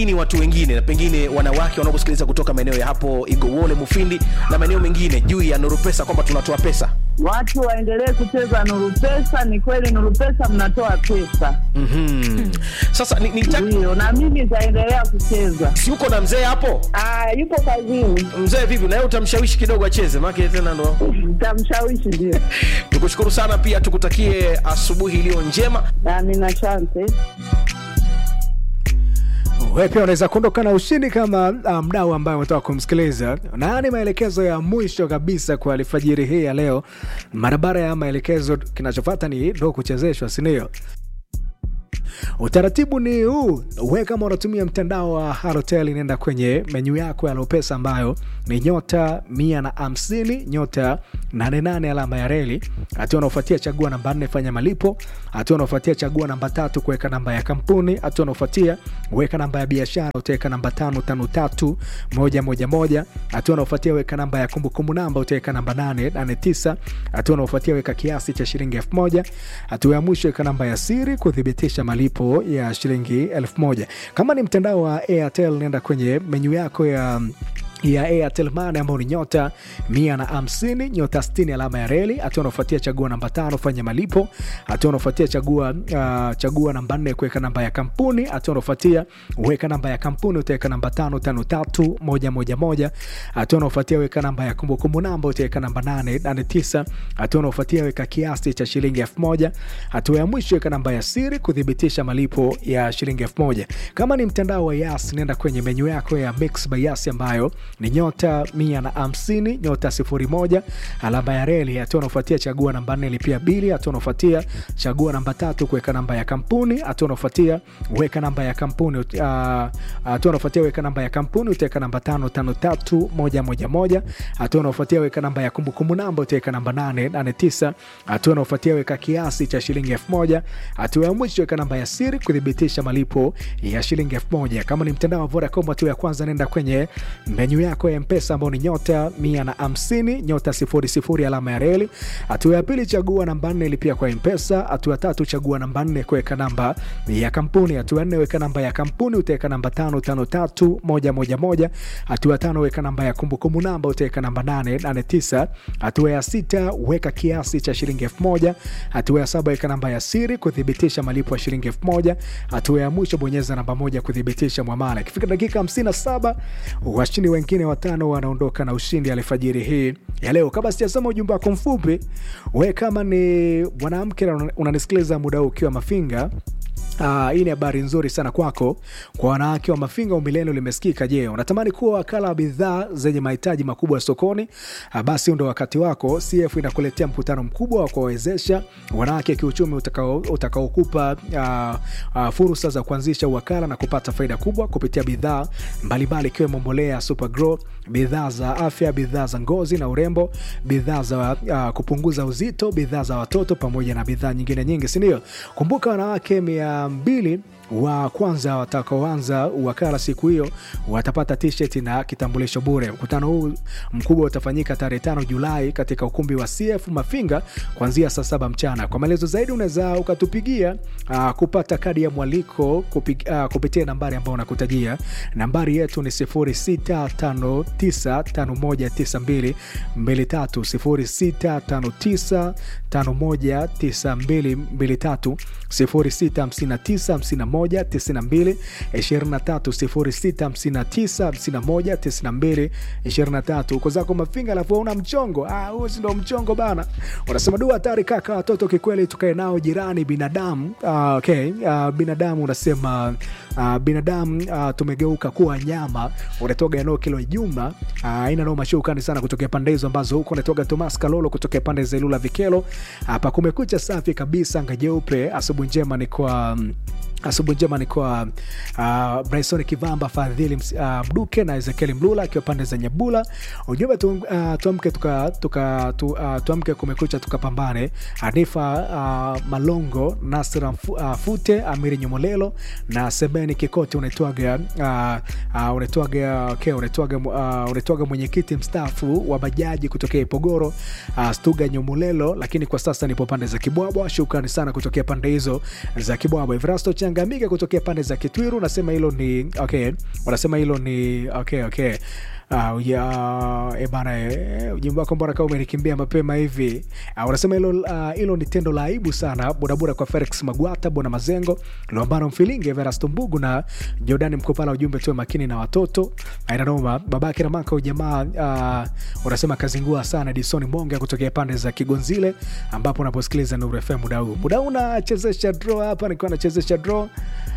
nini watu wengine na pengine wanawake wanaokusikiliza kutoka maeneo ya hapo igowole mufindi na maeneo mengine juu ya nuru pesa kwamba tunatoa pesa Watu waendelee kucheza Nuru Pesa. Ni kweli Nuru Pesa mnatoa pesa, mm-hmm. sasa ni, ni ndio, na mimi nitaendelea kucheza. si uko na mzee hapo Ah, yupo kazini, mzee vipi naye utamshawishi kidogo acheze maake tena ndo nitamshawishi. Ndio, tukushukuru sana pia tukutakie asubuhi iliyo njema amina, asante. wewe pia unaweza kuondoka na ushindi kama uh, mdau ambaye umetoka kumsikiliza na ni maelekezo ya mwisho kabisa kwa alfajiri hii ya leo barabara ya maelekezo kinachofata ni ndo kuchezeshwa sindio utaratibu ni huu we kama unatumia mtandao wa halotel inaenda kwenye menyu yako ya lopesa ambayo ni nyota mia na hamsini nyota 88 alama ya reli hatua unaofuatia chagua namba nne fanya malipo hatua unaofuatia chagua namba tatu kuweka namba ya kampuni hatua unaofuatia weka namba ya biashara utaweka namba tano tano tatu moja moja moja hatua unaofuatia weka namba ya kumbukumbu namba utaweka namba nane nane tisa hatua unaofuatia weka kiasi cha shilingi elfu moja hatua ya mwisho weka namba ya siri kuthibitisha malipo ya shilingi elfu moja kama ni mtandao wa airtel nenda kwenye menyu yako ya ya Airtel Money ambao ni nyota mia na hamsini nyota 60 alama ya reli. Hatua unaofuatia chagua namba tano fanya malipo. Hatua unaofuatia chagua uh, chagua namba nne kuweka namba ya kampuni. Hatua unaofuatia weka namba ya kampuni utaweka namba tano tano tatu moja moja moja. Hatua unaofuatia weka namba ya kumbukumbu namba utaweka namba nane nane tisa. Hatua unaofuatia weka kiasi cha shilingi elfu moja. Hatua ya mwisho weka namba ya siri kuthibitisha malipo ya shilingi elfu moja. Kama ni mtandao wa Yas, nenda kwenye menyu yako ya Mix by Yas ambayo ni nyota mia na hamsini nyota sifuri moja alama ya reli. Hatua unaofuatia chagua namba nne lipia bili. Hatua unaofuatia chagua namba tatu kuweka namba ya kampuni. Hatua unaofuatia weka namba ya kampuni. uh, Hatua unaofuatia weka namba ya kampuni utaweka namba tano tano tatu moja moja moja. Hatua unaofuatia weka namba ya kumbukumbu namba utaweka namba nane nane tisa. Hatua unaofuatia weka kiasi cha shilingi elfu moja. Hatua ya mwisho weka namba ya siri kuthibitisha malipo ya shilingi elfu moja. Kama ni mtandao wa Vodacom, hatua ya kwanza nenda kwenye menyu yako ya mpesa ambao ni nyota mia na hamsini nyota sifuri sifuri alama ya reli. Hatua ya pili chagua namba nne lipia kwa mpesa. Hatua ya tatu chagua namba nne kuweka namba ya kampuni. Hatua ya nne weka namba ya kampuni utaweka namba tano tano tatu moja moja moja. Hatua ya tano weka namba ya kumbukumbu namba utaweka namba nane nane tisa. Hatua ya sita weka kiasi cha shilingi elfu moja. Hatua ya saba weka namba ya siri kuthibitisha malipo ya shilingi elfu moja. Hatua ya mwisho bonyeza namba moja kuthibitisha mwamala. Ikifika dakika 57 washindi wengine watano wanaondoka na ushindi alfajiri hii ya leo. Kabla sijasoma ujumbe wako mfupi, we kama ni mwanamke na unanisikiliza muda huu ukiwa Mafinga, Uh, hii ni habari nzuri sana kwako kwa wanawake wa Mafinga. Umilelo limesikika. Je, unatamani kuwa wakala wa bidhaa zenye mahitaji makubwa sokoni? Uh, basi ndo wakati wako. CF inakuletea mkutano mkubwa wa kuwawezesha wanawake kiuchumi utakaokupa utakao uh, uh, fursa za kuanzisha uwakala na kupata faida kubwa kupitia bidhaa mbalimbali ikiwemo mbolea Supergrow, bidhaa za afya, bidhaa za ngozi na urembo, bidhaa za uh, kupunguza uzito, bidhaa za watoto pamoja na bidhaa nyingine nyingi, sindio? Kumbuka wanawake mia mbili wa kwanza watakaoanza wakala siku hiyo watapata t-shirt na kitambulisho bure. Mkutano huu mkubwa utafanyika tarehe tano Julai katika ukumbi wa CF Mafinga kuanzia saa saba mchana. Kwa maelezo zaidi unaweza ukatupigia uh, kupata kadi ya mwaliko kupig, uh, kupitia nambari ambayo unakutajia. Nambari yetu ni 0659519223 0659519223 06595192 23 uko zako Mafinga, alafu una mchongo ah, huo si ndo mchongo bana. Unasema du hatari kaka, watoto kikweli, tukae nao jirani binadamu. Ah, okay. Ah, binadamu unasema ah, binadamu ah, tumegeuka kuwa nyama. Unatoga eneo kilo Juma aina ah, noma shukani sana kutokea pande hizo ambazo huko unatoga Thomas Kalolo kutokea pande za Ilula Vikelo. Hapa kumekucha safi kabisa, anga jeupe. Asubuhi njema ni kwa asubuhi njema ni kwa uh, Bryson Kivamba, Fadhili uh, Mduke na Ezekieli Mlula akiwa pande za Nyabula. Ujumbe tu, uh, tuamke tuka, tuka, tu, uh, tuamke kumekucha tukapambane. Hanifa uh, Malongo, Nasra uh, Fute, Amiri Nyomolelo na Semeni Kikoti unaitwaga uh, uh, unaitwaga okay, unaitwaga uh, unaitwaga mwenyekiti mstaafu wa bajaji kutokea Ipogoro uh, Stuga Nyomolelo, lakini kwa sasa nipo pande za Kibwabwa. Shukrani sana kutokea pande hizo za Kibwabwa. Evrasto Changa Nyangamika kutokea pande za Kitwiru unasema hilo ni okay, unasema hilo ni okay, okay. Uh, ya, e bana e, ujumbe wako mbona kama umenikimbia mapema hivi uh, unasema hilo uh, hilo ni tendo la aibu sana bodaboda kwa Felix Magwata Bona Mazengo Lombano Mfilinge Verasto Mbugu na Jordani Mkopala ujumbe tuwe makini na watoto ainanoma babake na maka ujamaa uh, unasema kazingua sana Disoni Monga kutokea pande za Kigonzile ambapo unaposikiliza Nuru FM muda huu muda huu nachezesha draw hapa nikiwa nachezesha draw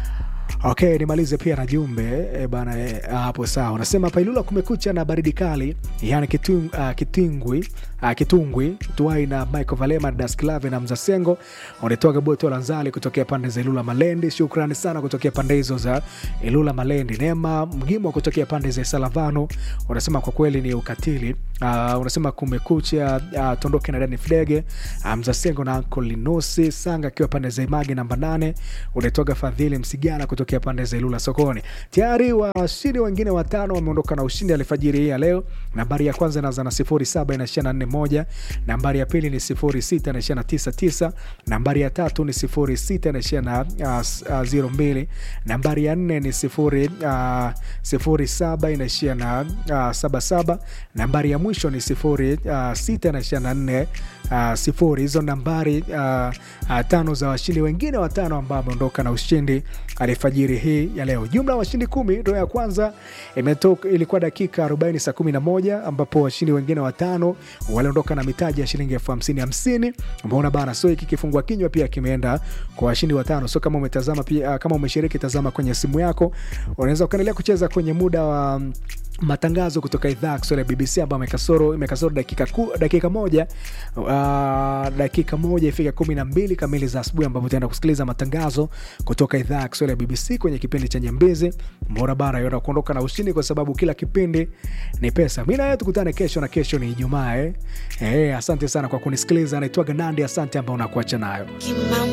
Okay, nimalize pia na jumbe e bana e, hapo sawa. Unasema Pailula kumekucha na baridi kali, yani kitung, uh, kitingwi uh, kitungwi tuai na Michael Valema Dasklave na Mzasengo unatoka Boto Lanzali kutokea pande za Ilula Malendi. Shukrani sana kutokea pande hizo za Ilula Malendi. Neema Mgimo kutokea pande za Salavano unasema kwa kweli ni ukatili. Uh, unasema kumekucha uh, tondoke na Dani Fidege uh, Mzasengo na Uncle Linosi Sanga akiwa pande za Imagi namba 8 unatoka Fadhili Msigana kutokea pande za Ilula sokoni. Tayari washindi wengine watano wameondoka na ushindi alfajiri hii ya leo. Nambari ya kwanza inaanza na 07 inaishia na 41, nambari ya pili ni 06 inaishia na 99, nambari ya tatu ni 06 inaishia na uh, uh, 02, nambari ya nne ni 0 uh, 07 inaishia na uh, 77, nambari ya mwisho ni 06 inaishia na 4 uh, sifuri. Hizo nambari uh, uh, tano za washindi wengine watano ambao wameondoka na ushindi alfajiri hii ya leo. Jumla ya washindi kumi. Ndo ya kwanza imetoka, ilikuwa dakika 40 saa 11 ambapo washindi wengine watano waliondoka na mitaji ya shilingi elfu hamsini hamsini. Umeona bana, so hiki kifungua kinywa pia kimeenda kwa washindi watano. So kama umetazama pia, uh, kama umeshiriki, tazama kwenye simu yako, unaweza ukaendelea kucheza kwenye muda wa um, matangazo kutoka idhaa ya Kiswahili ya BBC ambayo imekasoro imekasoro dakika, ku, dakika moja uh, dakika moja ifika kumi na mbili kamili za asubuhi ambapo utaenda kusikiliza matangazo kutoka idhaa ya Kiswahili ya BBC kwenye kipindi cha Nyembezi Mbora Bara yona kuondoka na ushindi, kwa sababu kila kipindi ni pesa. Mi naye tukutane kesho, na kesho ni Ijumaa eh. Eh, asante sana kwa kunisikiliza. Naitwa Ganandi, asante ambao unakuacha nayo